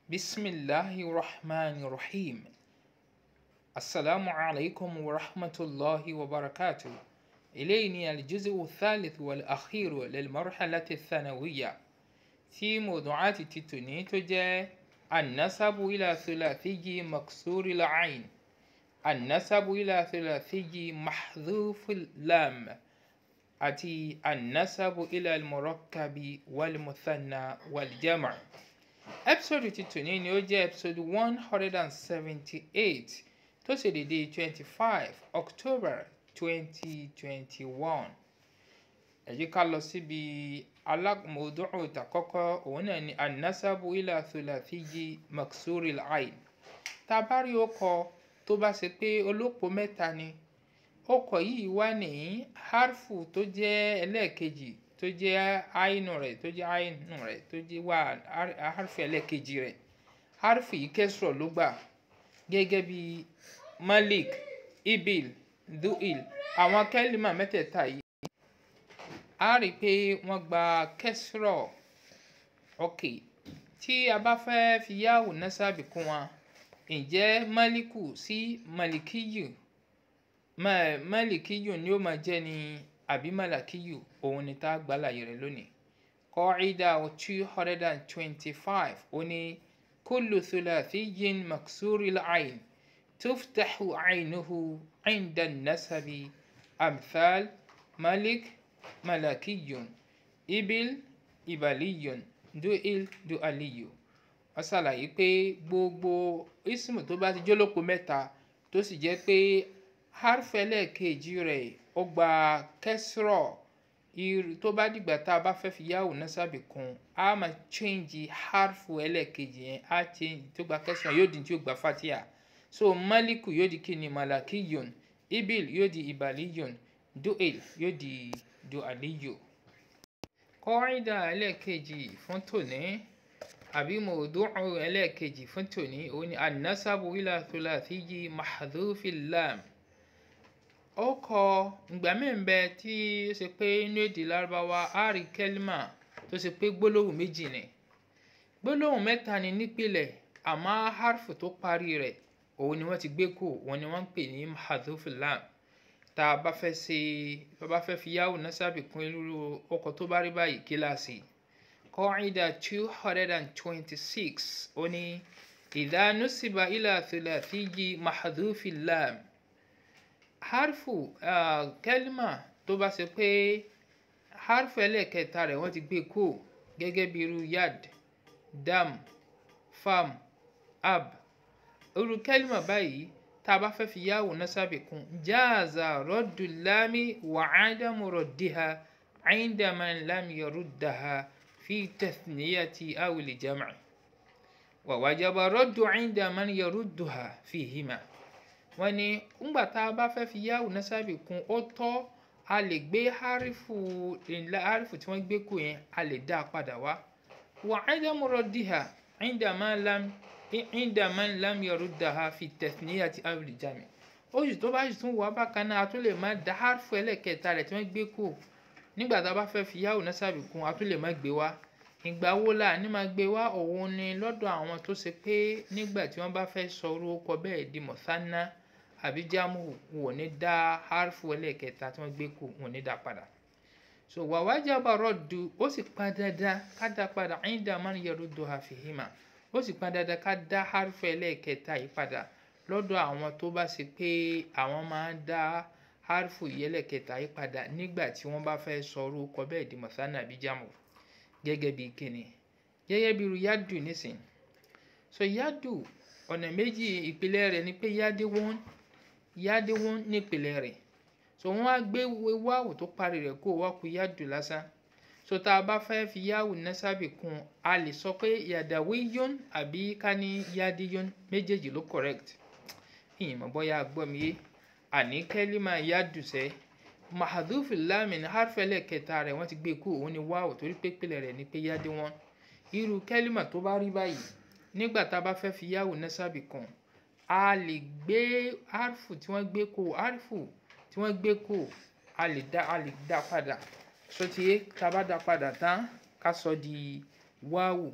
bisimilahi rahman rahim asalaamu alaykum wa rahmatulahi wa barakatu eléyìí ni aljuzu thalith wal akhiru lil marhalati thanawiya tí mawdu'ati ti tòní tó jẹ́ annasabu ila thulathiji maksuri la'ain annasabu ila thulathiji mahdhufi lam àti annasabu ila almurakkabi wal muthanna wal jama' episode ti tòní ni ó jẹ́ episode one hundred and seventy-eight tó ṣe dédé twenty-five october twenty twenty-one ẹ jẹ́ ká lọ síbi alámọ̀ọ́dúnrún ìtàkọ́kọ́ òun náà ni anasabu ila thulathiji maksuri al-ain tá a bá rí ọkọ̀ tó bá ṣe pé olópò mẹ́ta ni ọkọ̀ yìí wà ní harfu tó jẹ́ ẹlẹ́ẹ̀kejì tó jẹ́ àínú rẹ̀ tó jẹ́ àínú rẹ̀ tó jẹ́ wà harfu ẹlẹ́ẹ̀kejì rẹ̀ harfu yìí kẹsùrọ̀ ló gbà gẹ́gẹ́ bí malik ibil duil àwọn kẹ́límà mẹ́tẹ̀ẹ̀ta yìí a rí i pé wọ́n gba kẹsùrọ̀ ok tí a bá fẹ́ fi yáwò násábì kún wọn ǹjẹ́ maliku sí malikiyu malikiyu ni ó máa jẹ́ ni àbí malakiyu òun ni tá a gbà láàyè rẹ̀ lónìí qaida two hundred and twenty-five ó ní kullu thulathiyin maksuri al-ain tuftahu aynuhu inda an-nasabi amthal malik malakiyun ibil ibaliyun duil dualiyu wọ́n ṣàlàyé pé gbogbo ismu tó bá ti jólópo mẹ́ta tó sì jẹ́ pé harfẹ́lẹ̀ kejì rẹ̀ ó gba kẹsìrọ̀ tó bá dìgbà tá a bá fẹ́ fi yáwò násábì kún a máa change harfu ẹlẹ́ẹ̀kejì yẹn a change tó gba kẹsìrọ̀ yóò di tí ó gba fatia so maliku yóò di kíni malakiyun ibil yóò di ibaliyun duil yóò di dualiyu. kọ́ńdà ẹlẹ́ẹ̀kejì fún tòní àbí mọ̀ọ́dúnrún ẹlẹ́ẹ̀kejì fún tòní òun ni anasabu ila thulathiji mahdhufi lam ó kọ ìgbà mẹ́ǹbẹ tí ó ṣe pé inú èdè lárúbáwá á rí kẹ́límà tó ṣe pé gbólóhùn méjì ni gbólóhùn mẹ́ta ni nípìnlẹ̀ àmọ́ harfu tó parí rẹ̀ òun ni wọ́n ti gbé kù òun ni wọ́n ń pè ní mahdhufi lam tá a bá fẹ́ ṣe bá bá fẹ́ fi yáwò násábì kún irú ọkọ̀ tó bá rí báyìí kíláàsì qaida two hundred and twenty-six ó ní idha nusiba ila thulathiji mahdhufi lam harfu uh, kẹlímà tó bá ṣe pé harfu ẹlẹ́ẹ̀kẹta rẹ̀ wọ́n ti gbé kú gẹ́gẹ́ bí irú yad dam fam ab irú kẹlímà báyìí tá a bá fẹ́ fi yáwò násábì kún jáàzà rọ́dù lámì wà ádámù rọ̀dìhà عندما لم يردها في تثنية أو الجمع ووجب الرد عند من يردها فيهما wọ́n ní ńgbà tá a bá fẹ́ fi yáwò násábì kún ó tọ́ a lè gbé harifu ńlá harifu tí wọ́n gbé kù yẹn a lè dá a padà wá wà ádámù rọ̀dìhà عندما لم عندما لم يردها في التثنية أو الجمع ó sì tó bá sì tún wà bákan náà a tún lè má dá harifu ẹlẹ́kẹta rẹ̀ tí wọ́n gbé kù nígbà tá a bá fẹ́ fi yáwò násábì kún a tún lè má gbé wá ìgbà wo la ní máa gbé wá òun ni lọ́dọ̀ àwọn tó ṣe pé nígbà tí wọ́n bá fẹ́ sọ orúkọ bẹ́ẹ̀ di mọ̀sánná àbí jámù wò ní dá harifu ẹlẹ́kẹta tí wọ́n gbé kù wò ní dá padà so wàwájàbà rọ̀dù ó sì pa dandan ká dá padà ẹ̀yìndà máa ń yẹrù do àfihìmà ó sì pa dandan ká dá harifu ẹlẹ́kẹta yìí padà lọ́dọ̀ àwọn tó bá ṣe pé àwọn máa ń dá harifu ẹlẹ́kẹta yìí padà nígbà tí wọ́n bá fẹ́ sọ orúkọ bẹ́ẹ̀ di mọ̀sánná àbí jámù gẹ́gẹ́ bí kíni gẹ́gẹ́ bí irú yádù nísìn so yádù ọ̀nà méjì ìpìlẹ̀ rẹ̀ ni pé yádé wọ́n yádé wọ́n nípìlẹ̀ rẹ̀ so wọ́n á gbé wáwù tó parí rẹ̀ kó wá ku yádù lásán so tá a bá fẹ́ fi yáwù násábì kún a lè sọ pé yàdàwí yón àbí ká ní yádé yón méjèèjì ló correct ìyìn mọ̀ bọ́yá gbọ́ mi yé àní kẹ́límà yádù sẹ́ mahaduf lamin harfẹlẹ kẹta rẹ̀ wọ́n ti gbé kú òun ni wáwò torí pé pèlè rẹ̀ ni pé yáde wọn irú kẹlímà tó bá rí báyìí nígbà tá a bá fẹ́ fi yáwò násábì kan a lè gbé harfu tí wọ́n gbé kú harfu tí wọ́n gbé kú a lè dá a lè dá padà sotiye tá a bá dá padà tán ká sọ di wáwù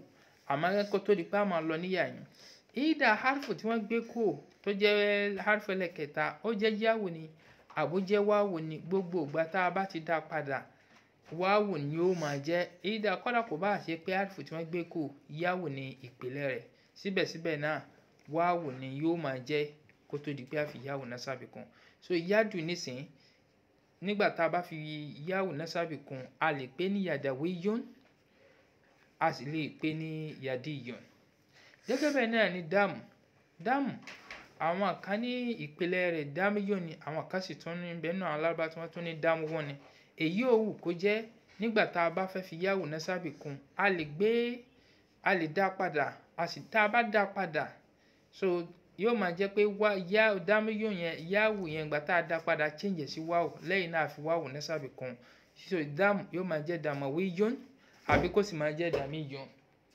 àmọ́ kó tó di pé a máa lọ níyà yín ìdá harfu tí wọ́n gbé kú tó jẹ́ harfu ẹlẹ́kẹta ó jẹ́ yáwò ni àbújẹ́ wáwò ni gbogbo ìgbà tá a bá ti dá padà wáwò ni ó máa jẹ́ ìdá kọ́dà kò bá ṣe pé harfu tí wọ́n gbé kú yáwò ni ìpìlẹ̀ rẹ̀ síbẹ̀síbẹ̀ náà wáwò ni yóò máa jẹ́ kó tó di pé a fi yáwò násábì kún so yádù nísìn nígbà tá a bá fi yáwò násábì kún a lè pè ní yàdàwé yón a sì lè pè ní yàdí yón gẹ́gẹ́ bẹ́ẹ̀ náà ni dáàmù dáàmù àwọn kan ní ìpìlẹ̀ rẹ̀ dáàmù yón ni àwọn kan sì tún ní bẹ́ẹ̀ náà alábàá tí wọ́n tún ní dáàmù wọ́n ni èyí ò wù kó jẹ́ nígbà tá a bá fẹ́ fi yáwò násábì kún a lè gbé a lè dá padà a sì tá a bá dá padà so yóò máa jẹ́ pé wá yá dámú yóò yẹn yáwù yẹn gbà tá a dá padà change sí wáwù lẹ́yìn náà fi wáwù násábì kún so dámù yóò máa jẹ́ dàmú wí yón àbí kó sì máa jẹ́ dàmí yón.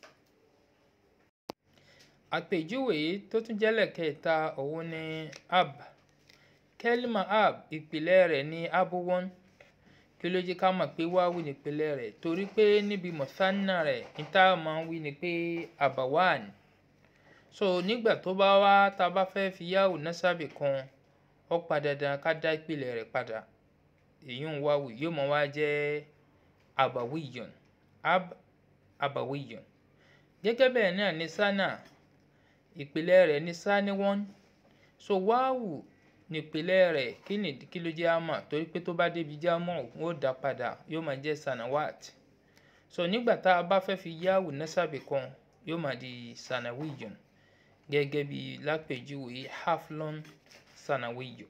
àpèjúwe tó tún jẹ́ lẹ́kẹ̀ẹ́ta òun ni ab kẹ́límà ab ìpìlẹ̀ rẹ̀ ní abuwọ́n kí ló jẹ́ ká mọ̀ pé wáwù nípìlẹ̀ rẹ̀ torí pé níbi mọ̀sánná rẹ̀ níta máa ń wí ni pé abawan so nígbà tó bá wá tá a bá fẹ́ fi yáwù násábì kan ó pa dandan ká dá ìpìlẹ̀ rẹ̀ padà èyí ń wáwù yóò mọ̀ wá jẹ́ abawiyan ab abawiyan gẹ́gẹ́ bẹ́ẹ̀ náà ní sánà ìpìlẹ̀ rẹ̀ ní sáníwọ́n so wáwù nípìlẹ̀ rẹ̀ kí ni kí ló jẹ́ àmọ́ torí pé tó bá débi jámọ́ wọn ó dá padà yóò máa jẹ́ sanawat so nígbà tá a bá fẹ́ fi yáwù násábì kan yóò máa di sanawiyan gẹ́gẹ́ bí lápèjúwe haflon sanawiyo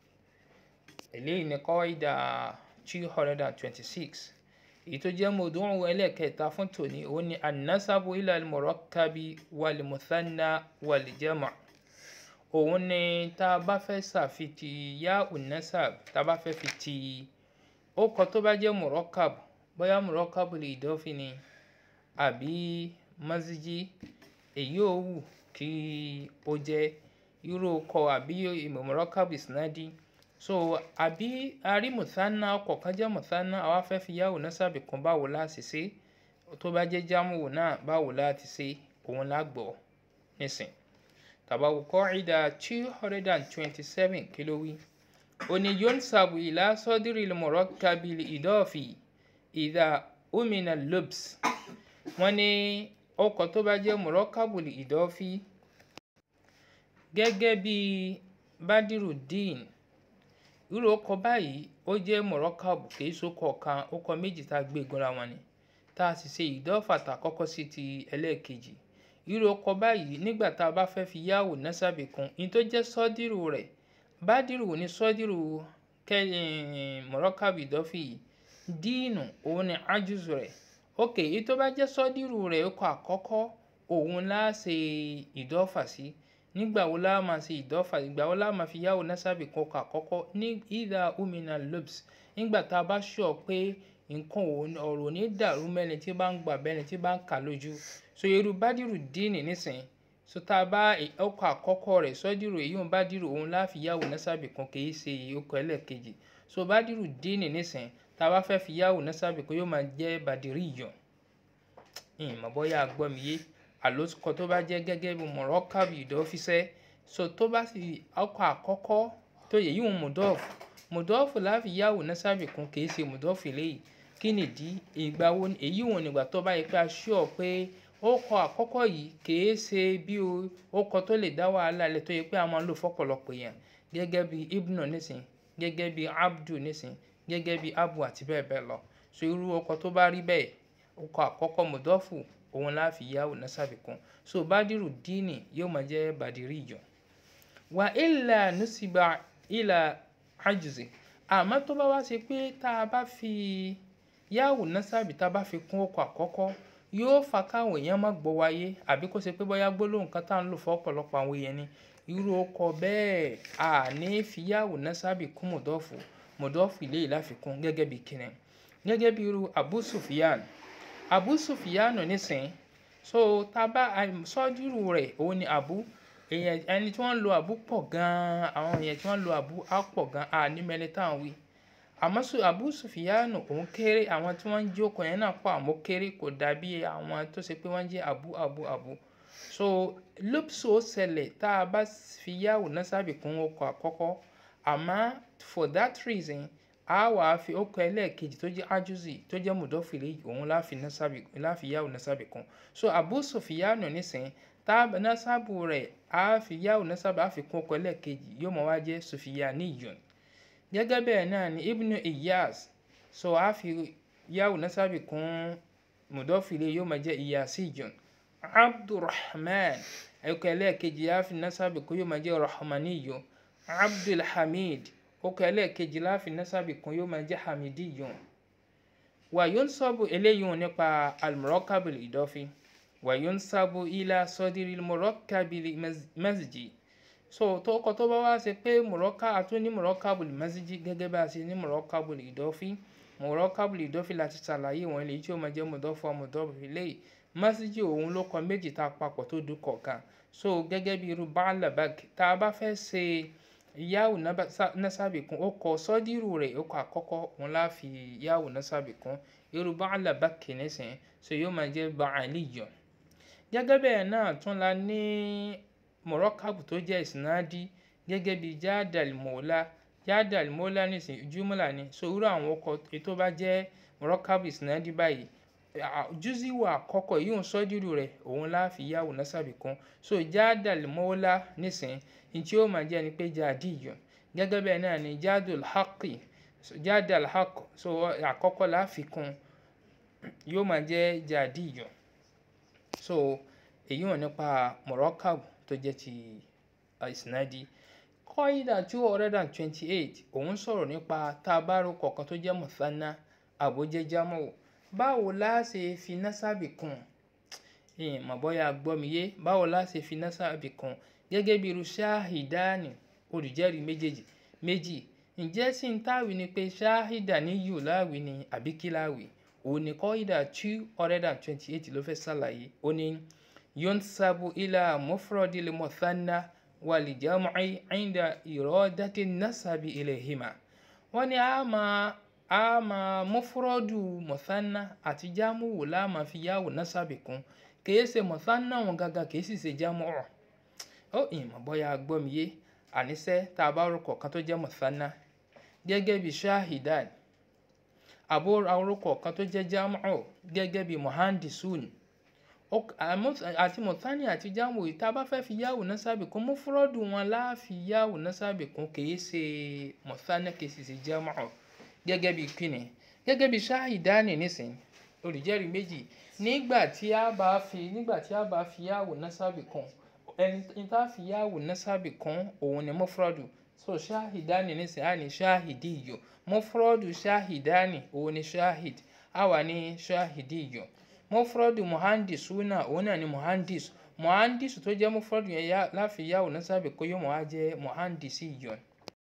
eléyìí ni kọ́ìdà two hundred and twenty-six èyí tó jẹ́ mọ̀ọ́dúnrún ẹlẹ́ẹ̀kẹta fún tòní òun ni anasabu ilal murakabi wal muthanna wal jama' òun ni tá a bá fẹ́ ṣàfitì yá unasab tá a bá fẹ́ fi ti ó kọ tó bá jẹ́ murakab bóyá murakab lè dọ́fin ni àbí maziji èyí ò wù kí ó jẹ́ irú ọkọ̀ àbí murakab isnadi so àbí arí mùsánná ọkọ̀ kan jẹ́ mùsánná àwa fẹ́ fi yá unasabi kan báwo láti ṣe tó bá jẹ́ jámù náà báwo láti ṣe òun lágbọ̀ nísìn tàbáwò kọ́ìdà two hundred and twenty-seven kí ló wí òní yonsabu ìlà sọ́dírì murakabi ìdọ́ọ̀fì ìdá omina lobs wọ́n ní ọkọ̀ tó bá jẹ́ murakabu ìdọ́ọ̀fì gẹ́gẹ́ bí badirudeen irú ọkọ̀ báyìí ó jẹ́ murakabu kìí sókọ̀ kan ọkọ̀ méjì tá a gbé gbọ́ra wọn ni tá a sì ṣe ìdọ́ọ̀fà tá a kọ́kọ́ sí ti ẹlẹ́ẹ̀kejì irú ọkọ̀ báyìí nígbà tá a bá fẹ́ fi yáwò násábì kún ní tó jẹ́ sọ́dírù rẹ̀ bádìrù ní sọ́dírù mọ̀rọ́kàbì dọ́fì díìnù òun ni ájúzù rẹ̀ ok èyí tó bá jẹ́ sọ́dírù rẹ̀ ọkọ̀ àkọ́kọ́ òun láà ṣe ìdọ́fà sí nígbà wo láà máa ṣe ìdọ́fà ìgbà wo láà máa fi yáwò násábì kún ọkọ̀ àkọ́kọ́ ní ìdá umina lobs nígbà tá a bá ṣọ̀ pé nǹkan ọ̀rọ̀ ní dàrú mẹ́ni tí bá ń gbà bẹ́ni tí bá ń kà lójú so irú bádìrú díìnì nísìnyí so tá a bá ọkọ̀ àkọ́kọ́ rẹ̀ sọ́dírù èyí ń bádìrú òun láfi yáwò násábì kan kì í ṣe ọkọ̀ ẹlẹ́ẹ̀kejì so bádìrú díìnì nísìnyí tá a bá fẹ́ fi yáwò násábì kan yóò máa jẹ́ bàdìrí ìyàn ìmọ̀ bóyá gbọ́ mi yé àlòsùkọ tó bá jẹ́ gẹ́gẹ́ bí mọ̀rọ́kàbì ìdọ́fíṣẹ́ so tó bá sì ọkọ̀ àkọ́kọ́ tó yẹ yíwọ̀n mùdọ́ọ̀fù mùdọ́ọ̀fù láfi yáwò násábì kan kì í ṣe mùdọ́ọ̀fù eléyìí kí nìdí ìgbà wo èyí wọn nígbà tó bá yẹ pé a ṣọ́ pé ó kọ àkọ́kọ́ yìí kìí ṣe bí ó kọ tó lè dá wàhálà lẹ̀ tó yẹ pé a máa ń lò fọ́pọ̀lọpọ̀ yẹn gẹ́gẹ́ bí ibnu nísìn gẹ́gẹ́ bí abdu nísìn gẹ́gẹ́ bí abu àti bẹ́ẹ̀ bẹ́ẹ̀ lọ so irú ọkọ̀ tó bá rí bẹ́ẹ̀ ọkọ̀ àkọ́kọ́ mùdọ́fù òun láfi yáwò násábì kún so bádìrú díìnì yóò máa jẹ́ bàdìrí ìjọ wà ilà nusiba ilà ajuzi àmọ́ tó bá wá ṣe pé tá a bá fi yáwò násábì tá a bá fi kún ọkọ̀ àkọ́kọ́ yóò fa káwọn èèyàn má gbọ́ wáyé àbí kó ṣe pé bóyá gbólóhùn kan tá à ń lò fún ọ̀pọ̀lọpọ̀ àwọn èèyàn ni irú ọkọ̀ bẹ́ẹ̀ à ní fi yáwò násábì kún mọ̀dọ́fù mọ̀dọ́fù ilé yìí láfikún gẹ́gẹ́ bí kìnìún gẹ́gẹ́ bí irú Abu Sufyan Abu Sufyan nísìn so tá a bá sọ́dúrù rẹ̀ òun ni Abu èèyàn ẹni tí wọ́n ń lo Abu pọ̀ gan-an àwọn èèyàn tí wọ́n ń lo Abu á pọ̀ gan-an à ní mẹ́lẹ́ táwọn wí àmọ́ Su- Abu Sufiyanu òun kéré àwọn tí wọ́n ń jókòó yẹn náà pọ̀ àmọ́ kéré kò dàbí àwọn tó ṣe pé wọ́n jẹ́ Abu Abu Abu so lópsò ó ṣẹlẹ̀ tá a bá fi yáwò násábì kún ọkọ̀ àkọ́kọ́ àmọ́ for that reason a wà á fi ọkọ̀ ẹlẹ́ẹ̀kejì tó jẹ́ ajuzi tó jẹ́ mudọ́fìlì òun láfi násábì láfi yáwò násábì kún so Abu Sufiyanu nísìnyí tá a násábù rẹ̀ a fi yáwò násábì a fi kún ọkọ̀ ẹlẹ́ẹ̀kejì yóò mọ̀ wá jẹ́ Sufiyaniyun gẹ́gẹ́ bẹ́ẹ̀ náà ni Ibnu Iyas so a fi yáwò násábì kún mudọ́fìlì yóò máa jẹ́ Iyasiyun abdulrahman ẹ̀kọ́ ẹlẹ́ẹ̀kejì láfi nasabi kún yóò máa jẹ́ rahmaniyo abdulhamid ọkọ̀ ẹlẹ́ẹ̀kejì láfi nasabi kún yóò máa jẹ́ hamidiyo wàyún sọ́bù eléyìí nípa almurọ́kábìlì ìdọ́fi wàyún sábù ilá sọ́dírì murọ́kábìlì masjid so tó kọ tó bá wá ṣe pé murọ́ká àtún ní murọ́kábìlì masjid gẹ́gẹ́ bá a ṣe ní murọ́kábìlì ìdọ́fi murọ́kábìlì ìdọ́fi láti ṣàlàyé wọn lèyí tí ó máa jẹ́ mudọ́fọ́ mudọ́fọ́ lẹ́yìn masiji òun ló kọ méjì tá a papọ̀ tó dùn kọ̀ọ̀kan so gẹ́gẹ́ bí irú baalabag tá a bá fẹ́ ṣe yahoo nasabi kún ó kọ sọ́dírù rẹ̀ ó kọ àkọ́kọ́ òun la fi yahoo nasabi kún irú baalabag kìínísìn so yóò máa jẹ́ baaliyo gẹ́gẹ́ bẹ́ẹ̀ náà tún la ní mọ̀rọ́kàbù tó jẹ́ ìsìnádí gẹ́gẹ́ bí jádàl mọ́lá jádàl mọ́lá nísìn júmọ́là ni so irú àwọn ọkọ̀ tó bá jẹ́ mọ̀rọ́kàbù ìsìnádí báyìí júzíwò àkọ́kọ́ yìí ń sọ́dírù rẹ̀ òun láfi yáwò násábì kan so jádàl mọ́lá nísìn ní tí ó máa jẹ́ ni pé jádìyọ gẹ́gẹ́ bẹ́ẹ̀ náà ni jádùl haqi jádàl haq so àkọ́kọ́ láfi kún yóò máa jẹ́ jádìyọ so èyí wọn nípa mọ̀rọ́kàbù tó jẹ́ ti ìsìnádì kọ́ídà two hundred and twenty eight òun sọ̀rọ̀ nípa tábàrò kọ̀ọ̀kan tó jẹ́ mọ̀sánná àbójẹ́ jámọ́ báwo la ṣe fi násábì kún ẹ̀yìn mọ̀ bóyá gbọ́ mi yé báwo la ṣe fi násábì kún gẹ́gẹ́ bí irú ṣáhìdáàní olùjẹ́rìí méjèèjì méjì ǹjẹ́ sì ń táwì ni pé ṣáhìdà ní yù láwì ni àbí kí láwì òun ni kọ́ídà two hundred and twenty eight ló fẹ́ ṣàlàyé ó ní yunsabu ila mufrodil muthanna wal jam'i inda iradati nasabi ilayhima wọ́n ní a máa a máa mufrodu muthanna àti jámùwò la máa fi yáwò nasabi kún kìí ṣe muthanna wọn gàgà kìí sì ṣe jámùwò ó ìmọ̀ bóyá gbọ́ mi yé àníṣe tá a bá rúkọ kan tó jẹ́ muthanna gẹ́gẹ́ bí shahidan àbó orúkọ kan tó jẹ́ jámùwò gẹ́gẹ́ bí muhandisun àti mọ̀tánì àti jáwò yìí tá a bá fẹ́ fi yáwò násábì kún mufrodu wọn láàfi yáwò násábì kún kìí ṣe mọ̀tánì kìí sì ṣe jámù gẹ́gẹ́ bí kíni gẹ́gẹ́ bí ṣáhìdánì nísìn olùjẹ́rìí méjì nígbà tí a bá fi nígbà tí a bá fi yáwò násábì kún ẹni tá a fi yáwò násábì kún òun ni mufrodu so ṣáhìdánì nísìn á ní ṣáhìdíyò mufrodu ṣáhìdánì òun ni ṣáhìd á wà ní ṣáhìdíyò mufradu muhandisuna òun náà ni muhandis muhandis tó jẹ́ mufradu yẹn láfi yáwò násábì kó yóò mọ̀ á jẹ́ muhandisi yọ̀n.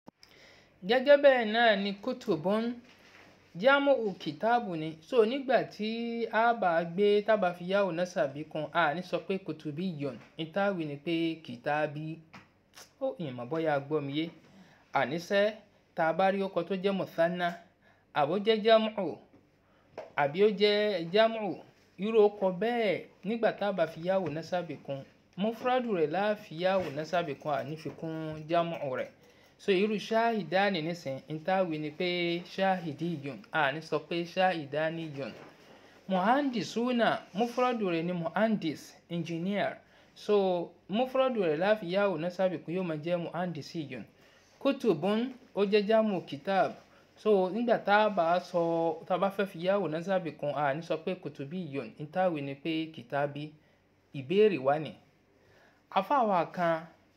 gẹ́gẹ́ bẹ́ẹ̀ náà ni kutubun jámù kìtáàbù ni so nígbà tí a bá gbé tábà fi yáwò násábì kan a ní sọ pé kutubi yọ̀n ìtàwí ni pé kìtáàbí ó ìmọ̀ bọ́yá gbọ́ mi yé àníṣe tá a bá rí ọkọ̀ tó jẹ́ mọ̀sánná àbó jẹ́ jámù àbí ó jẹ́ jámù irú ọkọ̀ bẹ́ẹ̀ nígbà tá a bá fi yáwò násábì kún mufradu rẹ̀ láà fi yáwò násábì kún àní fi kún jámù rẹ̀ so irú ṣáhìdáni nísìn ìtàwí ni pé ṣáhìdí yòn àní sọ pé ṣáhìdáni yòn muhandisuna mufradu rẹ̀ ni muhandis engineer so mufradu rẹ̀ láà fi yáwò násábì kún yóò máa jẹ́ muhandisi yòn kutubun ó jẹ́ jámù kitab so nígbà tá a bá sọ tá a bá fẹ́ fi yáwò násábì kan a ní sọ pé kùtùbí yòn ìtàwé ni pé kìtàbí ìbéèrè wá ní. afáwa kan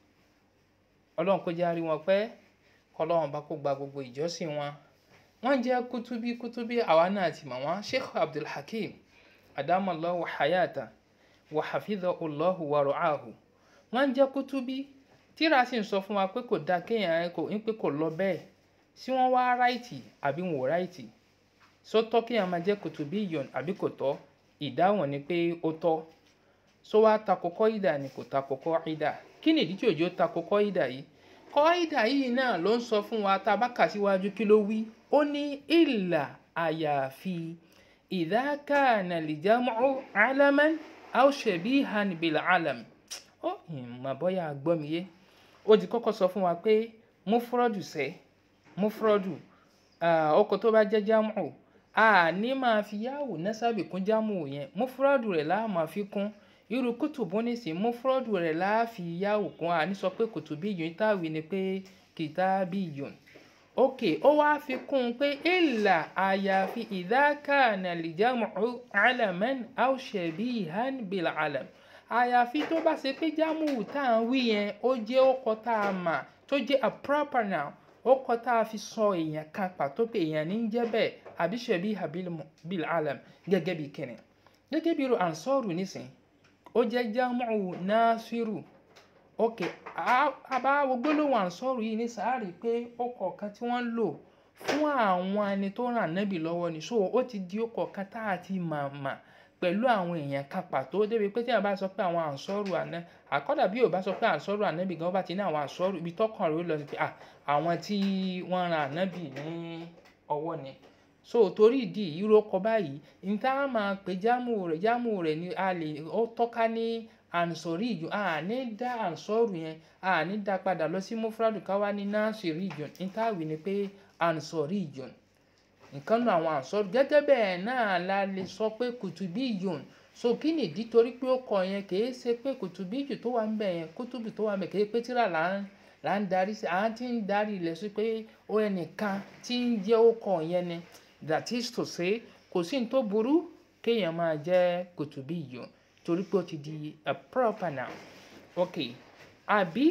ọlọ́run kó járe wọn pẹ́ kọlọ́run bá kó gba gbogbo ìjọsìn wọn wọ́n jẹ́ kútúbí kútúbí àwa náà ti mọ̀ wọ́n sheikh abdulhakeem adamallahu hayata wa hafidhahullahu wa ra'ahu wọ́n jẹ́ kútúbí tíra sì ń sọ fún wa pé kò dáa kéèyàn kò ń pé kò lọ bẹ́ẹ̀ tí wọ́n wá ráìtì àbí wọn ò ráìtì só tọ́ kí a máa jẹ́ kùtùbí yọ̀n àbí kò tọ́ ìdáhùn ni pé ó tọ́ só wá takò kọ́ìdà ni kò takò kọ́ìdà kí ni ìdí tí òjò takò kọ́ìdà yìí kọ́ìdà yìí náà ló ń sọ fún wa tá a bá kà síwájú kí ló wí ó ní ìlà àyàfi idha kana al-jam'u 'alaman aw shabihan bil-'alam ó ìmọ̀ bọ́yá gbọ́ mi yé ó ti kọ́kọ́ sọ fún wa pé mufradu sẹ́ mufradu ọkọ̀ tó bá jẹ́ jámù a ní máa fi yáwò násábì kún jámù yẹn mufradu rẹ̀ láà máa fi kún irú kùtùbù nísìn mufradu rẹ̀ láà fi yáwò kún a ní sọ pé kùtùbí yòó táwí ni pé kìtàbí yòó ok ó wá fi kún un pé ìlà àyàfi idha kana al-jam'u 'alaman aw shabihan bil-'alam àyàfi tó bá ṣe pé jámù tá à ń wí yẹn ó jẹ́ ọkọ̀ tá a mà tó jẹ́ a proper noun ọkọ̀ tá a fi sọ èèyàn kan pàtó pé èèyàn ní í jẹ́ bẹ́ẹ̀ àbí shabiha bil-'alam gẹ́gẹ́ bí kìnìún gẹ́gẹ́ bí irú ansọ́rù nísìn ó jẹ́ jámù nasiru ok àbáwo gbólóhùn ansọ́rù yìí ní sáárì pé ọkọ̀ kan tí wọ́n ń lò fún àwọn ẹni tó ràn nábì lọ́wọ́ ni so ó ti di ọkọ̀ kan tá a ti mà mà pẹ̀lú àwọn èèyàn kan pàtó débi pé tí a bá sọ pé àwọn ànsọ́rù àná àkọ́dà bí ò bá sọ pé ànsọ́rù ànábì gan bá ti ní àwọn ànsọ́rù ibi tọkàn rẹ̀ ó lọ sí pé àwọn tí wọ́n ran ànábì ní ọwọ́ ni so torí ìdí irú ọkọ̀ báyìí ní tá a máa pè jámù rẹ̀ jámù rẹ̀ ni a lè ó tọ́ka ní ansori ìjọ a ní dá ansọ́rù yẹn a ní dá padà lọ sí mufradu káwá ní nasiri ìjọ ní táwí ni pé ansori ìjọ nǹkan nu àwọn ànsọ́rù gẹ́gẹ́ bẹ́ẹ̀ náà la lè sọ pé kùtùbí yòn so kí ni ìdí torí pé ó kọ yẹn kì í ṣe pé kùtùbí jù tó wà ń bẹ̀ yẹn kùtùbí tó wà ń bẹ̀ kì í pé tíra là ń là ń darí sí àwọn tí ń darí ilẹ̀ sí pé ó ẹnìkan tí ń jẹ́ ó kọ yẹn ni that is to say kò sí ní tó burú kéèyàn máa jẹ́ kùtùbí yòn torí pé ó ti di a proper noun ok àbí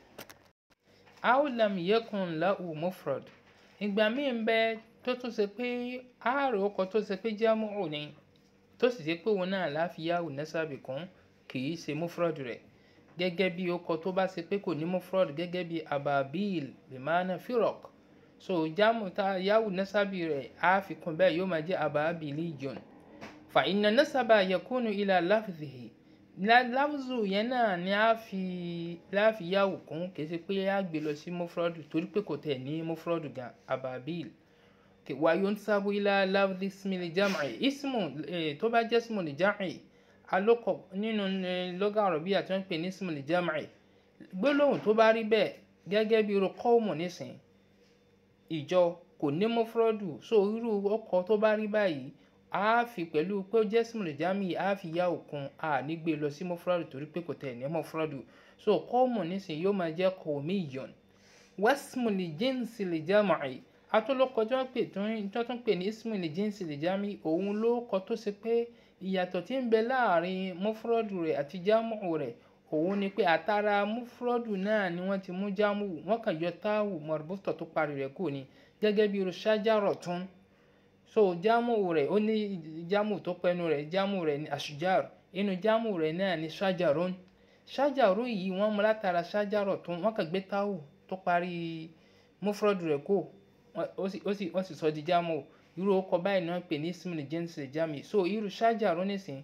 aulam yekun lahu mufrad ìgbà míì ń bẹ tó tún ṣe pé àárò ọkọ̀ tó ṣe pé jámù ni tó sì ṣe pé òun náà láfiyáwò nẹ́sàbì kún kì í ṣe mufrad rẹ̀ gẹ́gẹ́ bí ọkọ̀ tó bá ṣe pé kò ní mufrad gẹ́gẹ́ bí ababil bimana firok so jámù tá yáwò nẹ́sàbì rẹ̀ á fi kún bẹ́ẹ̀ yóò máa jẹ́ ababili john fa inna nasaba yakunu ila lafzihi láfùzù yẹn náà ni a fi láfiyáwò kún kì í ṣe pé a gbé lọ sí mufrad torí pé kò tẹ̀ ní mufrad gan ababil wayunsabu ila lafzi ismil jam'i ismu tó bá jẹ́ ismul jam'i alókọ̀ nínú lọ́gà àrọ̀bíyà tí wọ́n pè ní ismul jam'i gbólóhùn tó bá rí bẹ́ẹ̀ gẹ́gẹ́ bí irú qawmu nísìn ìjọ kò ní mufradu so irú ọkọ̀ tó bá rí báyìí a fi pẹ̀lú pé ó jẹ́ ismul jam'i a fi yá òkun a ní gbé lọ sí mufradu torí pé kò tẹ̀ ní mufradu so qawmu nísìn yóò máa jẹ́ qawmiyyun wasmul jinsil jam'i atúlọ́kọ tí wọ́n pè tó tún pè ní ismu lè jíǹsì lè jámì òun ló kọ tó ṣe pé ìyàtọ̀ tí ń bẹ láàrin mufrọ́dù rẹ̀ àti jámù rẹ̀ òun ni pé àtàrà mufrọ́dù náà ni wọ́n ti mú jámù wọ́n kàn yọ táwù mọ̀rùbùtọ̀ tó parí rẹ̀ kò ní gẹ́gẹ́ bí irú ṣájàrọ̀ tún so jámù rẹ̀ ó ní jámù tó pẹnu rẹ̀ jámù rẹ̀ ní àṣùjàr inú jámù rẹ̀ náà ní ṣájàrún ṣájàrún yìí wọ́n mú látara ṣájàrọ̀ tún wọ́n kàn gbé táwù tó parí mufrọ́dù rẹ̀ kò wọ́n sì sọ di jámù irú ọkọ̀ báyìí náà pè ní ismail james jami so irú ṣájà rónìsìn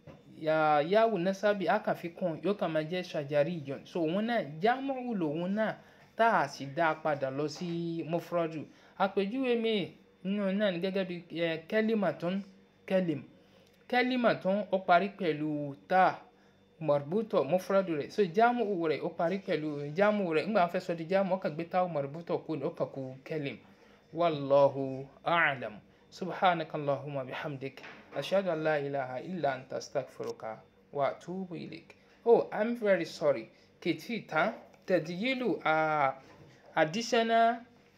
yahoo nasabi akàfikún yóò kàn máa jẹ́ ṣàjàrí ìjọ so òun náà jámù lòun náà tá a sì dá a padà lọ sí mufradu àpèjúwe mi nínú náà ní gẹ́gẹ́ bí kẹ́límàtún kẹ́lím kẹ́límàtún ó parí pẹ̀lú tá mọ̀rùbútọ̀ mufradu rẹ̀ so jámù rẹ̀ ó parí pẹ̀lú jámù rẹ̀ ńgbà wọn fẹ́ sọ di jámù ó kàn gbé tá mọ̀rùbútọ̀ kú ní ó kàn kú kẹ́lím. والله أعلم سبحانك اللهم بحمدك أشهد أن لا إله إلا أنت أستغفرك وأتوب إليك Oh, I'm very sorry. Kitita, tẹ̀díyìlù uh, additional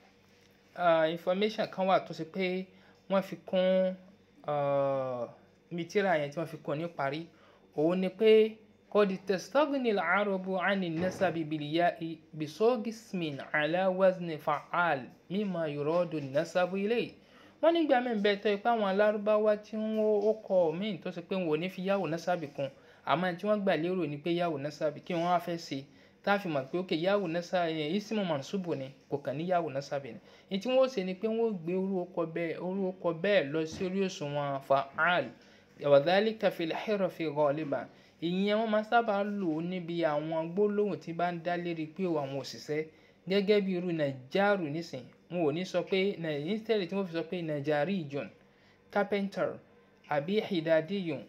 uh, information kan wà tó ṣe pé wọ́n fi kún mítírà yẹn tí wọ́n fi kún ní parí. Òun ni pé قد تستغني العرب عن النسب بالياء بصوغ اسم على وزن فعال مما يراد النسب إليه wọ́n nígbà míì bẹ́ẹ̀ tó ipá àwọn alárúbáwá tí wọ́n ó kọ míì tó ṣe pé wọn ò ní fi yáwò násábì kún àmọ́ tí wọ́n gbà lérò ni pé yáwò násábì kí wọ́n á fẹ́ ṣe tá a fi mọ̀ pé ókè yáwò násábì yẹn isimu mansubu ni kò kàn ní yáwò násábì ni ní tí wọ́n ó ṣe ni pé wọ́n ó gbé orú ọkọ bẹ́ẹ̀ orú ọkọ bẹ́ẹ̀ lọ sí orí òṣùwọ̀n fa'al wa dhalika fil hirfi ghaliban ìyẹn wọ́n máa sábà lò ó níbi àwọn gbólóhùn tí bá ń dá lérí pé àwọn òṣìṣẹ́ gẹ́gẹ́ bí irú nàìjáàrù nísìn wọn ò ní sọ pé instead tí wọ́n fi sọ pé najarijun carpenter àbí hidadiyun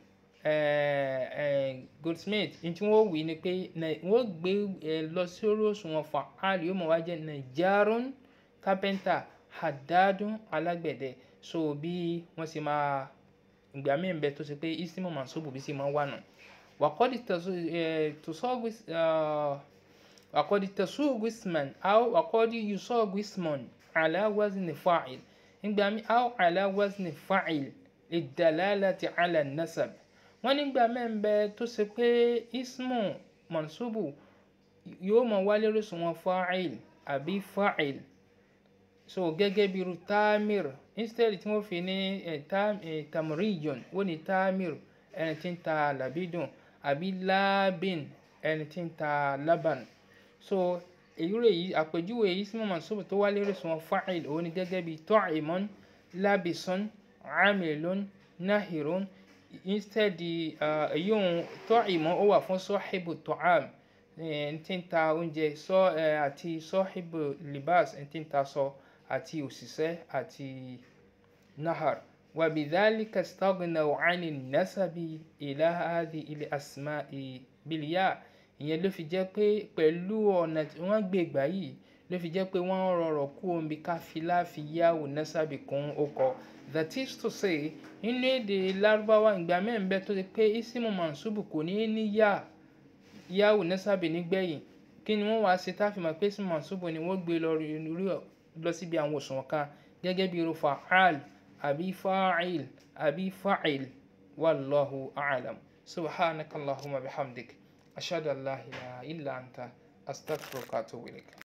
goldsmith ní tí wọ́n wí ni pé wọ́n gbé lọ sórí òṣùwọ̀n fa'al yóò mọ̀ wá jẹ́ najarun carpenter hadadun alágbẹ̀dẹ so bí wọ́n sì máa ìgbà míì bẹ tó ṣe pé ismu mansubu bí sì máa wà nù wàkọ́dí tusọ́gbìs wàkọ́dí tasúgbìsman aw wàkọ́dí yusọ́gbìsman ala wazni fa'il ìgbà míì aw ala wazni fa'il lidalalati ala nasab wọ́n nígbà míì bẹ tó ṣe pé ismu mansubu yóò máa wá lórí òṣùwọ̀n fa'il àbí fa'il so gẹ́gẹ́ bí irú tamir instead tí wọ́n fi ní tamrijon wọ́n ní tamir ẹni tí ń ta làbídùn àbí labin ẹni tí ń ta laban so èyí rẹ̀ yìí àpèjúwe yìí sí mọ̀mọ́ sọ́bù tó wá lérí sùn fa'il òun ni gẹ́gẹ́ bí ta'imun labison amilun nahirun instead èyí òun ta'imun ó wà fún sahibu ta'am ẹni tí ń ta oúnjẹ àti sahibu libas ẹni tí ń ta sọ. So, àti òṣìṣẹ́ àti nahar wàbídálíkà stagnaw ani nasabi ila hadi ilé asma'i biliya ìyẹn ló fi jẹ́ pé pẹ̀lú ọ̀nà tí wọ́n gbé gbà yìí ló fi jẹ́ pé wọ́n rọrọ̀ kú omi káfílà fi yáwò nasabi kún ọkọ̀ that is to say nínú èdè lárúbáwá ìgbà mẹ́rin bẹ́ẹ̀ tó ti pé isimu mansubu kò ní ní yá yáwò nasabi nígbẹ̀yìn kí ni wọ́n wá ṣe táfìmọ̀ pé isimu mansubu ni wọ́n gbé lọ rí lọ síbi àwọn òṣùwọ̀n kan gẹ́gẹ́ bí irú fa'al àbí fa'il àbí fa'il wallahu a'lam subhanaka allahumma bihamdik ashhadu an la ilaha illa anta astaghfiruka wa atubu ilayk